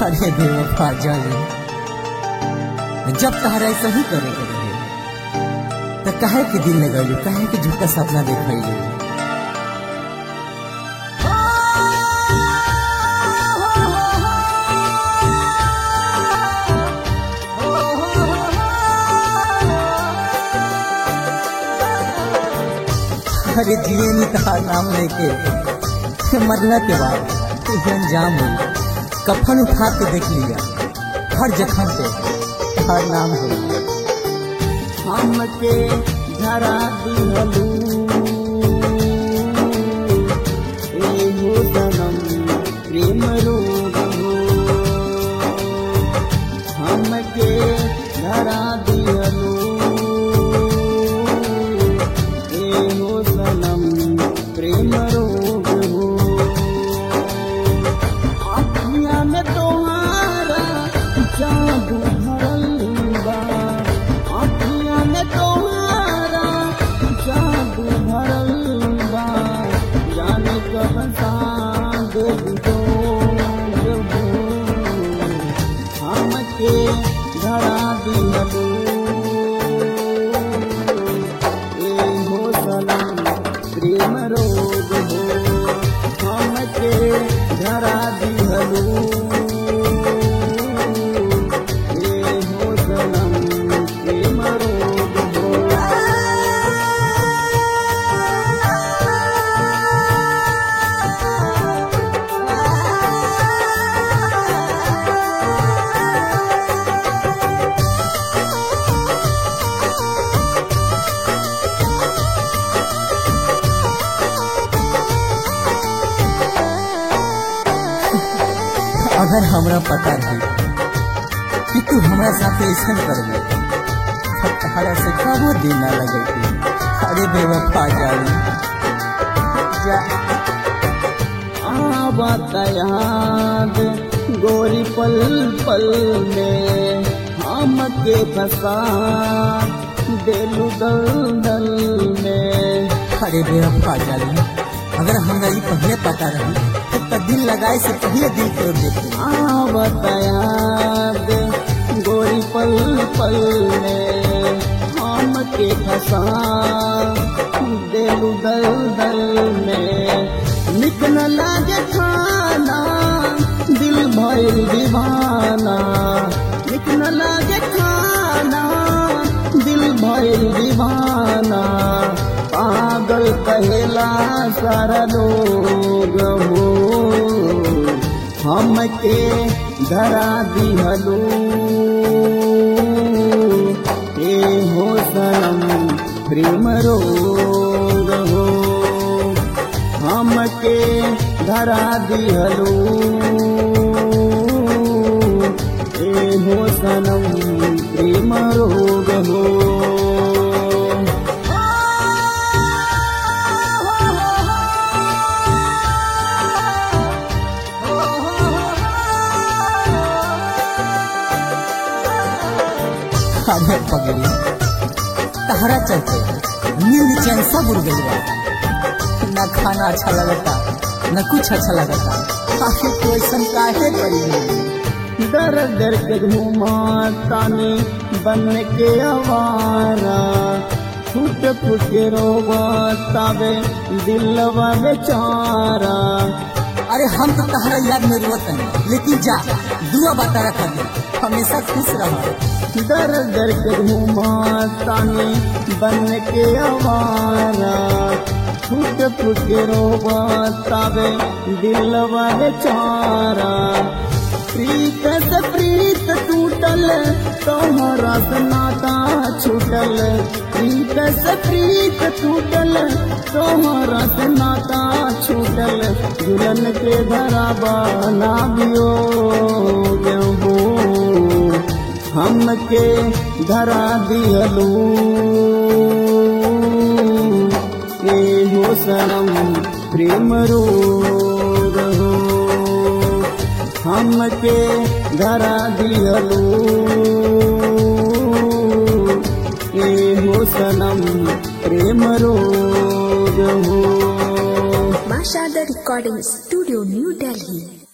अरे बेवफा जानी जब तहरा ऐसा ही करे के रहे तो काहे के दिल लगैलू काहे के झूठा सपना देखैलू अरे जिए नहीं कहा नाम लेके मरना के बाद ये अंजाम हुई कफन उठा के देख लिया हर जख्म पे हर नाम हो हमके धरा दिहलू एहो सनम प्रेम रोग हो हमके धरा दिहलू एहो सनम प्रेम रोग हो अखियाँ में तोहारा जादू भरल बा अखियाँ में तोहारा जादू भरल बा जाने कब साँझ दो हमके धरा दिहलू एहो सनम प्रेम रोग हो हमके धरा दिहलू एहो सनम प्रेम रोग हो अगर हमरा पता रही कि तू हमरा साथ ऐसा करबे तो तहरा से कबो दिन ना लगे अरे बेवफा जानी जा आवत याद गोरी पल पल में हमके फंसा दिलु दल दल में अरे बेवफा जानी अगर हमरा ये पहले पता रही तो दिल लगाए से पहले दिल तोड़ देते आवत याद गोरी पल पल में हमके फंसा दिलु दल दल में निक न लागे खाना दिल भइल दीवाना निक न लागे खाना दिल भइल दीवाना पागल कहेला सारा लोग हो हमके धरा दिहलू ए हो सनम प्रेम रोग हो हमके धरा दिहलू ए हो सनम प्रेम रोग हो अरे पगड़ी तहरा चलते नींद चैन सब उड़ गई बा न खाना अच्छा लगता न कुछ अच्छा लगता आखिर कोई ऐसा काहे पड़ी है दर दर के घूमा तानी बन के आवारा फुट फुट के रोवा तावे दिलवा बेचारा अरे हम तो तहरा याद में रोत हैं लेकिन जा दुआ बता रखा दे हमेशा खुश रहो दर दर के घूमा तानी बन के आवारा फुट फुट के रोवा तावे दिलवा बेचारा प्रीत से प्रीत टूटल तोहरा से नाता छूटल प्रीत से प्रीत टूटल तोहरा से नाता छूटल दुल्हन के धरा बना दियो हो हमके धरा दिहलू ए हो सनम प्रेम रोग हो हमके धरा दिहलू ए हो सनम प्रेम रोग हो Mashada Recording Studio, New Delhi.